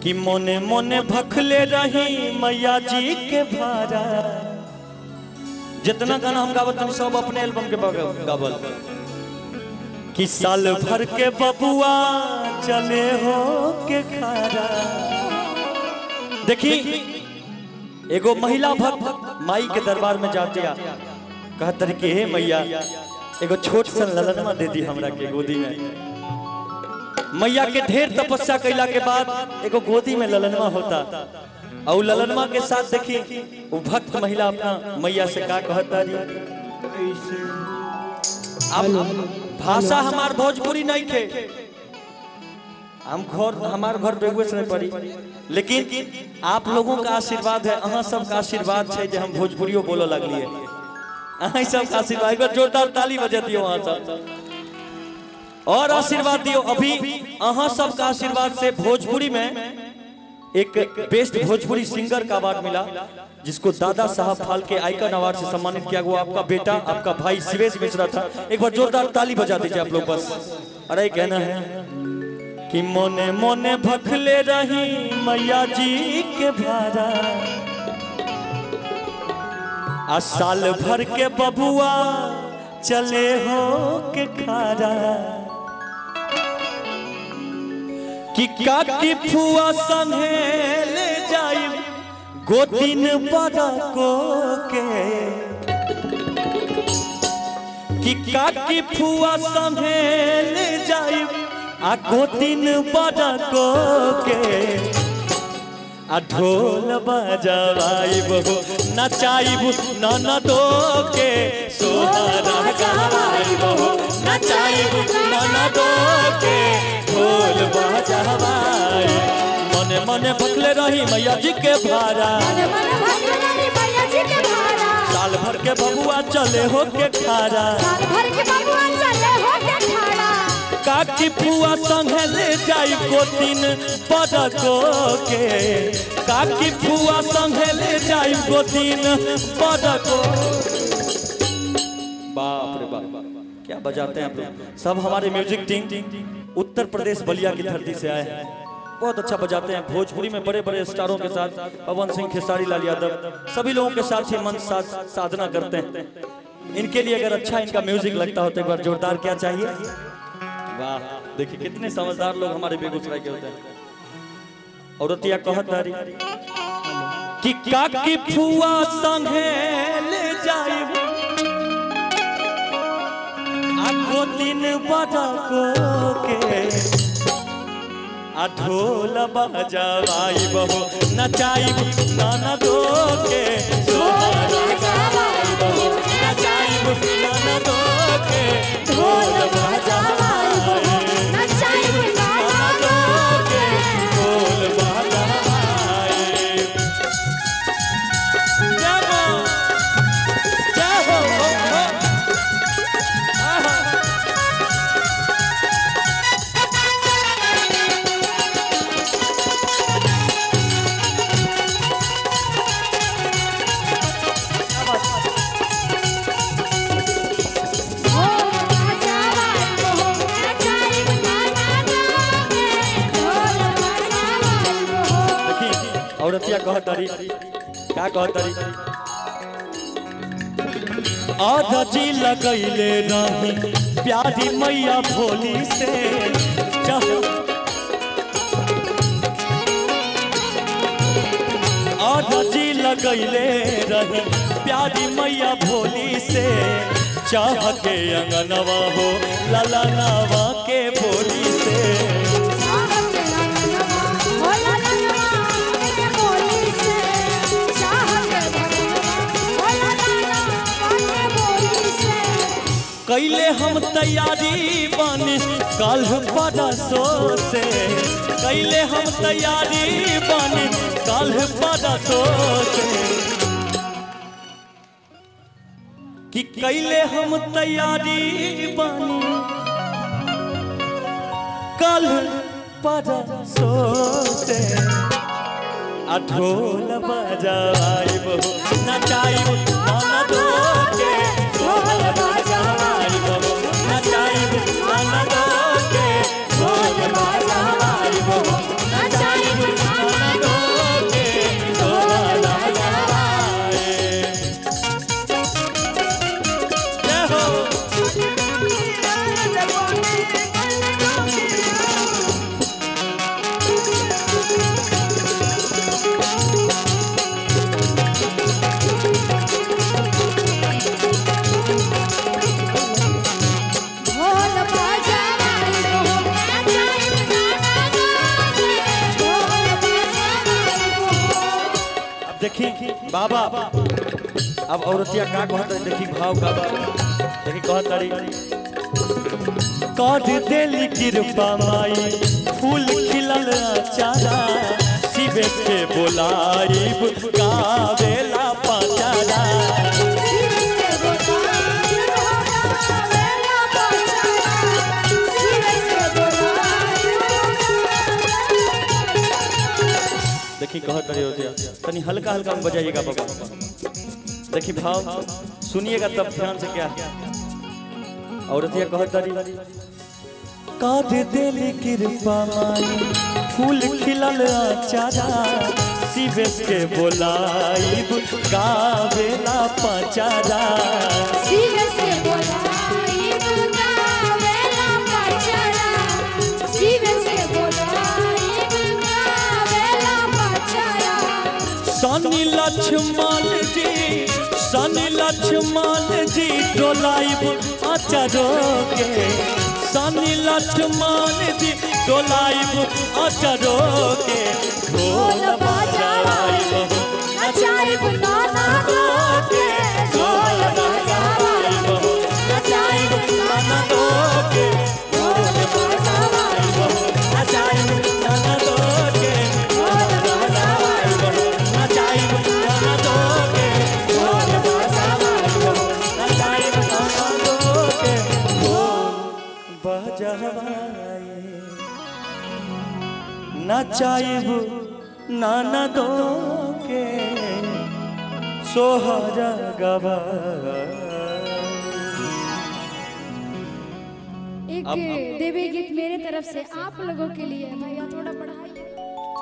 कि मोने मोने भखले रही मैया जी के भारा जितना गाना हम गावत हम सब अपने एल्बम के बग- गावल कि साल भर के बबुआ चले हो के खारा देखी एगो महिला भक्त माई के दरबार में जाते आ कहतर कि हे मैया एगो छोट सन ललनमा दे दी हमरा के गोदी में मैया के ढेर तपस्या कैला के बाद एगो गोदी में ललनमा होता और उ ललनमा के साथ देखी वो भक्त महिला अपना मैया से का कहता रही अब भाषा हमार भोजपुरी नहीं थे हम घर हमार घर बेगूसराय पड़ी लेकिन आप लोगों का आशीर्वाद है अहाँ सबका आशीर्वाद है जो हम भोजपुरियो बोलो लगलिए अहाँ सबका आशीर्वाद एक बार जोरदार ताली बजा दियो अहाँ सब और आशीर्वाद दियो अभी अहाँ सबका आशीर्वाद से भोजपुरी में एक बेस्ट भोजपुरी सिंगर का अवार्ड मिला जिसको दादा साहब फाल्के आइकन अवार्ड से सम्मानित किया गया आपका बेटा आपका भाई शिवेश मिश्रा था एक बार जोरदार ताली बजा दीजिए आप लोग बस अरे कहना है कि मोने मोने भखले रही मैया जी के भारा आ साल भर के बबुआ चले हो के खारा कि काकी फुआ संगे ले जाई गोदिन बड़ा को के कि काकी फुआ संगे ले जाई आ गोदिन बड़ा को के आ ढोल बजवाइब हो नचाइब ननदो के सोहरा गवाइब हो नचाइब ननदो के ढोल बजवाई मने मने भखले रही मैया जी के भारा साल भर के बबुआ चले हो के खारा काकी फुआ संगे ले जाई गोतिन बड़को के काकी फुआ संगे ले जाई गोतिन बड़को बाप रे बाप क्या बजाते हैं आप लोग सब हमारे म्यूजिक टीम उत्तर प्रदेश बलिया की धरती से आए हैं बहुत अच्छा बजाते हैं भोजपुरी में बड़े बड़े स्टारों के साथ पवन सिंह खेसारी लाल यादव सभी लोगों के साथ ही मंच साथ साधना करते हैं इनके लिए अगर अच्छा इनका म्यूजिक लगता हो तो एक बार जोरदार क्या चाहिए वाह देखिए कितने समझदार लोग हमारे बेगूसराय के होते हैं औरतिया कहत तारी कि काकी फुआ संगे ले जाई आगो दिन बड़ा को के आ ढोल बजवाई बहो नचाई नाना दो के सोहरा गवाई बहो नचाई नाना दो के ढोल बजवाई नाना दो के ढोल बजवाई जय हो जय हो हो, हो। आहा। देखी औरतिया कह तारी का कह तारी आधा जी लगैले रही प्यारी मैया भोली से चाह- आधा जी लगैले रही प्यारी मैया भोली से चाह के अंगनवा हो ललनवा के भोली से कैले हम तैयारी बनी कल परसो से कैले हम तैयारी बनी कल परसो से कि कैले हम तैयारी बनी कल परसो से आ ढोल बजाई बहु नचाई नाना दो के ढोल बजाई बहु नचाई नाना दो के ढोल बजाई बहु नचाई देखी बाबा अब औरतिया का कहत रही देखी भाव का बा देखी कहत रही कर देली कृपा माई फूल खिलल चारा शिवे के बोलाइब गावेला पचारा देखी कहत रही होतिया तनी हल्का हल्का में बजाइएगा बाबा देखी भाव सुनिएगा तब ध्यान से क्या है औरतिया कहत रही काद देली कृपा माई फूल खिलल चारा शिवेश के बोलाइब गावेला पचारा सनी लक्ष्मण जी सनी लक्ष्मण जी डोलाइब अचरो के सनी लक्ष्मण जी डोलाइब अचरो के ढोल बजाइब नचाइब नाना के ढोल बजाइब नचाइब नाना के ढोल बजाइब नचाइब नाना के ढोल बजाइब नचाइब नाना के ढोल बजाइब नचाइब नाना के बजवाए नचाइब नाना दो के सोहर गवा एक देवी गीत मेरे तरफ से आप लोगों के लिए भैया थोड़ा बढ़ाइए